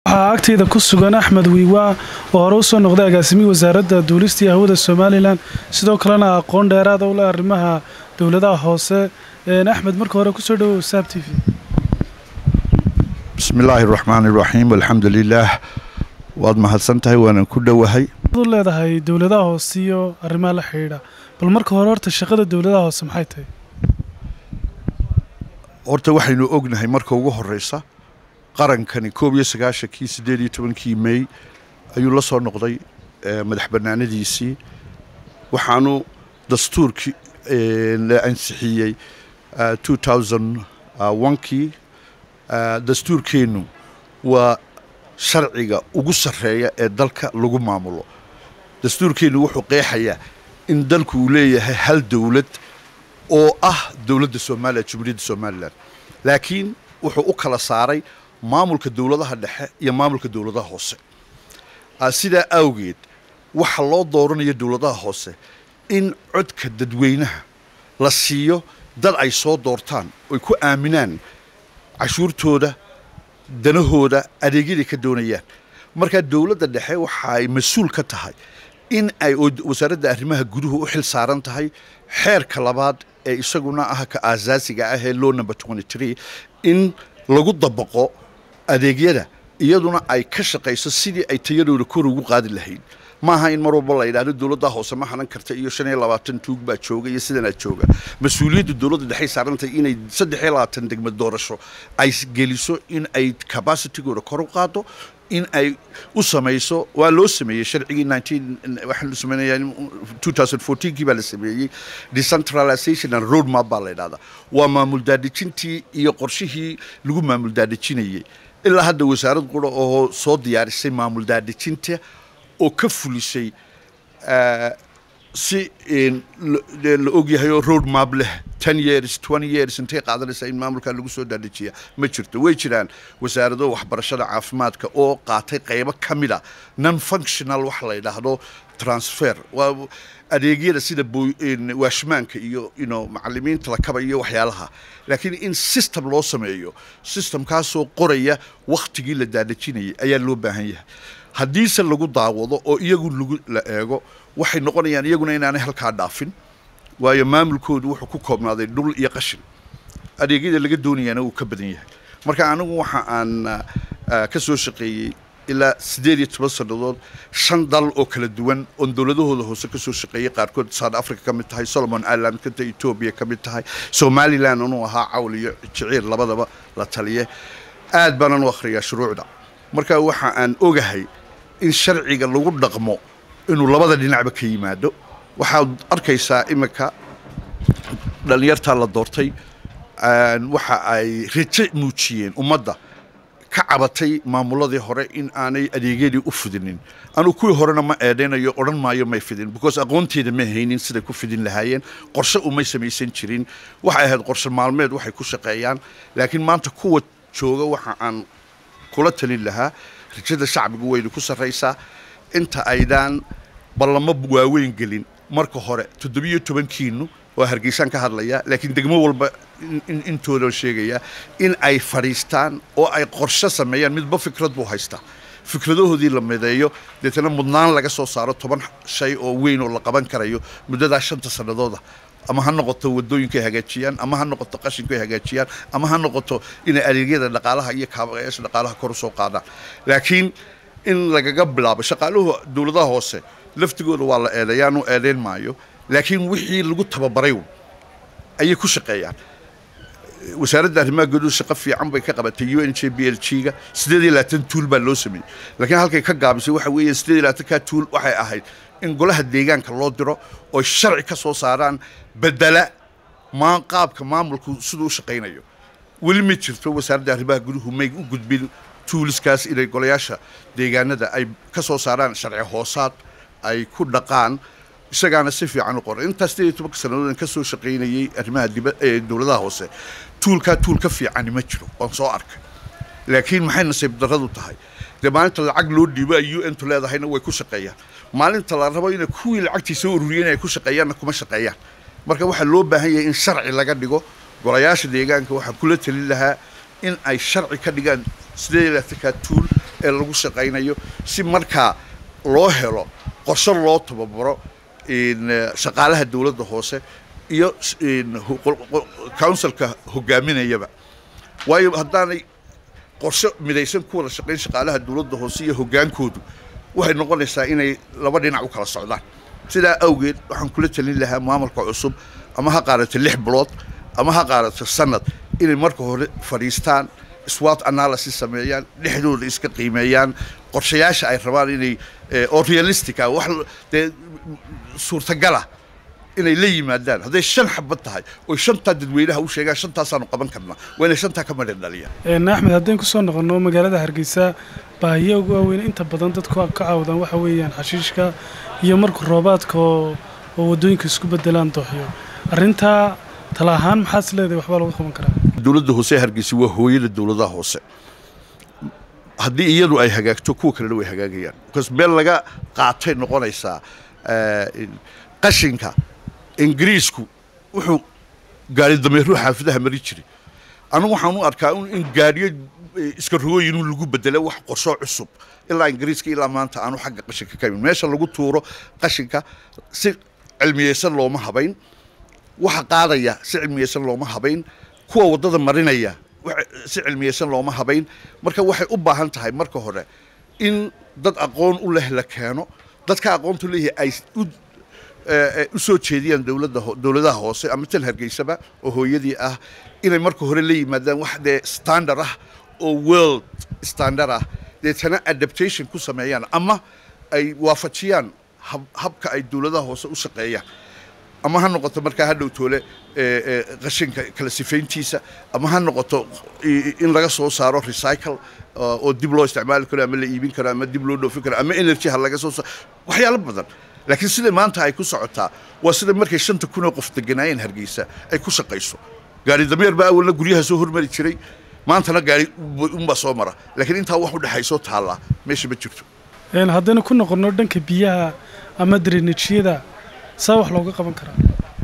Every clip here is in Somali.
waxaa agteyda ku sugan axmed wiiwaa oo hore usoo noqday agaasimihii wasaaradda duulista iyo hawada somalilan sidoo kalena aqoon dheeraada u leh arrimaha dowladaha hoose axmed marka hore kusoo dhawow saab t v bismi illaahi araxmaan iraxiim alxamdu lilaah waad mahadsan tahay waanan ku dhowahay u leedahay dowladaha hoose iyo arrimaha la xidhiidha bal marka hore horta shaqada dowladaha hoose maxay tahay horta waxaynu ognahay marka ugu horeysa qarankani koob iyo sagaashankii siddeed iyo tobankii mey ayuu la soo noqday madax bannaanadiisii waxaanu dastuurkii la ansixiyey two thousand onkii dastuurkeennu waa sharciga ugu sarreeya ee dalka lagu maamulo dastuurkeennu wuxuu qeexayaa in dalku uu leeyahay hal dowlad oo ah dowladda somalilan jumhuuriyadda somalilan laakiin wuxuu u kala saaray maamulka dowladaha dhexe iyo maamulka dowladaha hoose sidaa awgeed waxa loo dooranaya dowladaha hoose in codka dadweynaha la siiyo dad ay soo doortaan oy ku aaminaan cashuurtooda danahooda adeegyaday ka doonayaan markaa dowladda dhexe waxa ay mas-uul ka tahay in ay wasaaradda arrimaha guduhu u xil saaran tahay xeerka labaad ee isaguna ah ka aasaasiga ah ee low number twenty tree in lagu dabaqo adeegyada iyaduna ay ka shaqayso sidii ay tayadooda kor ugu qaadi lahayd maaha in mar walba la yidhahdo dowladda hoose ma hanan karta iyo shan iyo labaatan tuug baa jooga iyo sidanaa jooga mas-uuliyadda dowladda dhexay saarantahay inay saddex iyo labaatan degmad doorasho ay geliso in ay capacitigooda kor u qaado in ay u samayso waa loo sameeyey sharcigii nineteen waxaan sameynaya two thousand fourteenkii baa la sameeyey decentralization and road map baa la yidhahdaa waa maamul daadejintii iyo qorshihii lagu maamul daadejinayey ilaa hadda wasaarad qura oo soo diyaarisay maamul daadejinta oo ka fulisay si la ogyahay oo road map leh ten years twenty years intay qaadanaysaa in maamulkaa lagu soo daadhejiya ma jirto way jiraan wasaarado waxbarashada caafimaadka oo qaatay qaybo ka mid a non functional wax la yidhaahdo transfer waa adeegyada sida waashmaanka iyo ino macalimiinta lakaba iyo waxyaalaha laakiin in system loo sameeyo systemkaasoo qoraya wakhtigii la daadhejinayay ayaa loo baahan yahay haddiise lagu daawado oo iyagu lagu la eego waxay noqonayaan iyaguna inaanay halkaa dhaafin waayo maamulkoodu wuxuu ku koobnaaday dhul iyo qashin adeegyada laga doonayaana wuu ka badan yahay marka anigu waxa aan ka soo shaqeeyey ilaa siddeed iyo toban sannadood shan dal oo kala duwan oon dowladahooda hoose ka soo shaqeeyey qaarkood south africa ka mid tahay solomon island kanta etoobiya ka mid tahay somalilan inuu ahaa cawl iyo jiciir labadaba la taliye aad baanan u akhriyaa shuruucda marka waxa aan ogahay in sharciga lagu dhaqmo inuu labada dhinacba ka yimaado waxaad arkaysaa iminka dhallinyartaa la doortay waxa ay raje muujiyeen ummadda ka cabatay maamuladii hore in aanay adeegyadii u fidinin anugu kuwii horena ma eedhaynayo odhan maayo may fidin because aqoonteeda ma haynin siday ku fidin lahaayeen qorshe umay samaysan jirin waxay ahayd qorshe maalmeed waxay ku shaqeeyaan laakiin maanta kuwa jooga waxa aan kula talin lahaa rajada shacbigu wayna ku sarraysaa inta aydaan ballamo waaweyn gelin marka hore toddobiyo tobankiinu waa hargeysaan ka hadlayaa laakiin degmo walba intoodan sheegayaa in ay fadhiistaan oo ay qorshe sameeyaan midba fikrad buu haystaa fikradahoodii la mideeyo deetana mudnaan laga soo saaro toban shay oo weyn oo la qaban karayo muddadaa shanta sannadooda ama ha noqoto wadooyinkaay hagaajiyaan ama ha noqoto qashinkaay hagaajiyaan ama ha noqoto inay adeegyada dhaqaalaha iyo kaabayaasha dhaqaalaha kor u soo qaadaan laakiin in lagaga bilaabo shaqaaluhu dowladaha hoose laftigooda waa la eedayaanu eedayn maayo laakiin wixii lagu tababaray ayay ku shaqeeyaan wasaaradda arrimaha guduhu shaqo fiican bay ka qabatay u n j b l g ga siddeed iyo labaatan tuul baa loo sameeyey laakiin halkay ka gaabisay waxa weeye siddeed iyo labaatankaa tuul waxay ahayd in golaha deegaanka loo diro oo sharci ka soo saaraan bedela maa qaabka maamulku siduu u shaqaynayo weli ma jirto wasaaradda arrimaha guduhu may u gudbin tuuliskaas inay golayaasha deegaanada ay ka soo saaraan sharci hoosaad ay ku dhaqaan isagaana si fiican u qoray intaas sideed iyo tobanka sannadood ka soo shaqaynayey arrimaha diba ee dowladaha hoose tuulkaa tuul ka fiicani ma jiro waan soo arkay laakiin maxay nasiib darradu tahay dee maalinta lacag loo dhiibo ay u n tu leedahayna way ku shaqeeyaan maalinta la rabo ina kuwii lacagtii soo ururiyeen ay ku shaqeeyaanna kuma shaqeeyaan marka waxaa loo baahan yahay in sharci laga dhigo golayaasha deegaanka waxaa kula talin lahaa in ay sharci ka dhigaan sideed iyo labaatankaa tuul ee lagu shaqaynayo si markaa loo helo qorshe loo tababaro shaqaalaha dowladda hoose iyo counsilka hogaaminayaba waayo haddaanay qorshe midaysan ku wada shaqayn shaqaalaha dowladda hoose iyo hoggaankoodu waxay noqonaysaa inay laba dhinac u kala socdaan sidaa awgeed waxaan kula talin lahaa maamulka cusub ama ha qaadato lix bilood ama ha qaadato sanad inay marka hore fadhiistaan swat analysis sameeyaan dhexdooda iska qiimeeyaan qorshayaasha ay rabaan inay oo realistic ah wax dee suurtagala inay la yimaadaan hadday shan xabad tahay oy shantaa dadweynaha u sheegaan shantaasaanu qaban karnaa waa inay shantaa ka madhan dhaliyaan axmed haddeen kusoo noqono magaalada hargeysa baahiya ugu waaweyn inta badan dadku ka caawdaan waxa weeyaan xashiishka iyo marka roobaadka oo oo waddooyinka isku bedelaan dooxyo arrintaa tala ahaan maxaad is leedahay waxbaa lagu qaban karaa dowladda hoose ee hargeysa waa hooyada dowladaha hoose haddii iyadu ay hagaagto kuwa kalena way hagaagayaan bcause meel laga qaatay noqonaysaa qashinka ingiriisku wuxuu gaari dameeruhu xaafidaha mari jiray anigu waxaan u arkaa in gaariyo iska rogooyin in lagu bedelo wax qorsho cusub ilaa ingiriiska ilaa maanta aanu xagga qashinka ka imin meesha lagu tuuro qashinka si cilmiyeysan looma habayn waxa qaadaya si cilmiyeysan looma habayn kuwa waddada marinaya si cilmiyeysan looma habayn marka waxay u baahan tahay marka hore in dad aqoon u leh la keeno dadka aqoontu leeyahay ay u u soo jeediyaan dowladda dowladaha hoose ama tal hargeysaba oo hooyadii ah inay marka hore la yimaadaan wax dee standard ah oo world standard ah deetana adaptation ku sameeyaan ama ay waafajiyaan habka ay dowladaha hoose u shaqeeyaan ama ha noqoto markaa ha dhowtoole qashinka kala sifayntiisa ama ha noqoto in laga soo saaro recycle oo dib loo isticmaali karo ama la iibin karo ama dib loo dhoofin karo ama energy ha laga soo saaro waxyaalo badan laakiin sida maanta ay ku socotaa waa sida markay shanta kun oo qof deganaayeen hargeysa ay ku shaqayso gaari dameer baa awalna guryaha soo hormari jiray maantana gaari unbaa soo mara laakiin intaa wax u dhexaysoo taallaa meesha ma jirto haddaynu ku noqonno dhanka biyaha ama drenajyada saa wax looga qaban karaa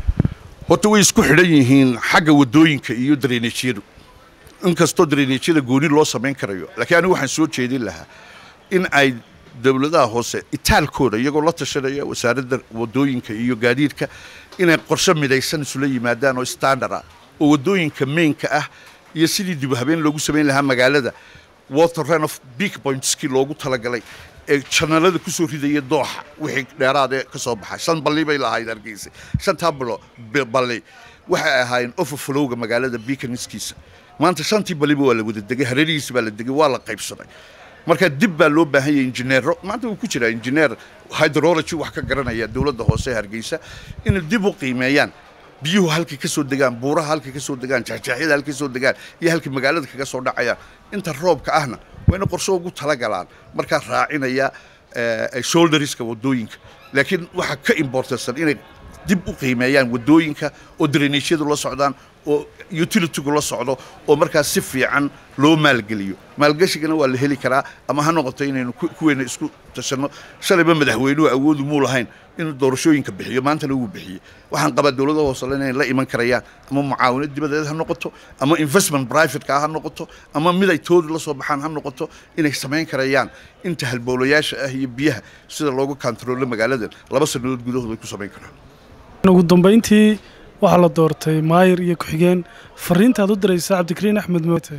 horta way isku xidhan yihiin xagga waddooyinka iyo drenajyadu inkastoo drenajyada gooni loo samayn karayo laakiin anigu waxaan soo jeedin lahaa in ay dowladaha hoose itaalkooda iyagoo la tashanaya wasaaradda waddooyinka iyo gaadiidka inay qorshe midaysan isula yimaadaan oo standard ah oo waddooyinka mainka ah iyo sidii dib habeen loogu samayn lahaa magaalada water run of big pointskii loogu talagalay ee janalada ku soo ridaya dooxa wixii dheeraadee ka soo baxay shan balli bay lahayd hargeysa shantaa bilo balli waxay ahaayeen overflowga magaalada beaconskiisa maanta shantii balliba waa la wada degay hareerihiisa baa la degay waa la qaybsaday marka dib baa loo baahan yahay injineero maanta wuu ku jiraa injineer hydrology wax ka garanaya dowladda hoose ee hargeysa inay dib u qiimeeyaan biyuhu halkay ka soo degaan buuraha halkay ka soo degaan jaxjaaxyada halkay soo degaan iyo halkay magaalada kaga soo dhacayaan inta roobka ahna waa ina qorsho ugu talagalaan markaa raacinaya shoulderska waddooyinka laakiin waxaa ka importansan inay dib u qiimeeyaan waddooyinka oo drenashyadu la socdaan oo utilitygu la socdo oo markaas si fiican loo maalgeliyo maalgeshigana waa la heli karaa ama ha noqoto inaynu kuweena isku tashanno shalayba madaxweynuhu awoodu muu lahayn inuu doorashooyinka bixiyo maantana wuu bixiyey waxaan qabaa dowlada hoosele inay la iman karayaan ama mucaawinad dibadeed ha noqoto ama investment privateka ha noqoto ama mid ay toodu la soo baxaan ha noqoto inay samayn karayaan inta halbowlayaasha ah iyo biyaha sida loogu kantaroolo magaaladan laba sannadood gudahood ay ku samayn karaan ugu dambayntii waxaa la doortay maayir iyo ku-xigeen fariintaad u diraysa cabdikariin axmed moote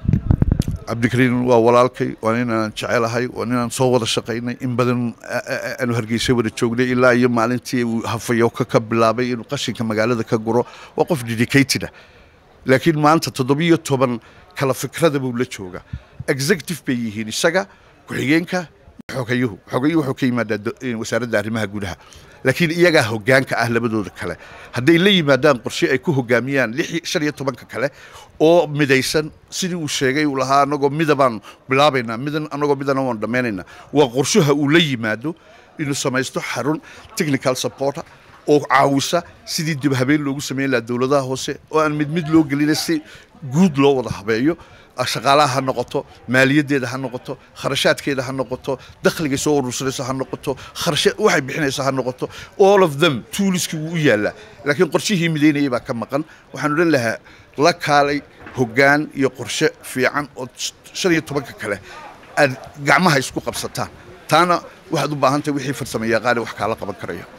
cabdikariin waa walaalkay waa ninaan jecelahay waa ninaan soo wada shaqaynay in badan aanu hargeysa wada joognay ilaa iyo maalintii uu hafayoka ka bilaabay inuu qashinka magaalada ka guro waa qof dedicated ah laakiin maanta toddobiyo toban kala fikrada buu la joogaa executive bay yihiin isaga ku-xigeenka xogayuhu xogayuhu wuxuu ka yimaadaa wasaaradda arrimaha gudaha laakiin iyagaa hoggaanka ah labadooda kale hadday la yimaadaan qorshe ay ku hoggaamiyaan shan iyo tobanka kale oo midaysan sidii uu sheegay uu lahaa anagoo midabaan bilaabaynaa midan anagoo midana waan dhammaynaynaa waa qorshaha uu la yimaado inuu samaysto xarun technical supporter oo caawisa sidii dib habeen loogu samayn lahaa dowladaha hoose oo aan mid mid loo gelina si guud loo wada habeeyo shaqaalaha ha noqoto maaliyaddeeda ha noqoto kharashaadkeeda ha noqoto dakhligay soo urursanaysa ha noqoto kharasha waxay bixinaysa ha noqoto all of them tuuliskii wuu u yaallaa laakiin qorshihii midaynayay baa ka maqan waxaan odhan lahaa la kaalay hoggaan iyo qorshe fiican oo shan iyo tobanka kale aad gacmaha isku qabsataan taana waxaad u baahan tahay wixii farsamo yaqaane wax kaala qaban karaya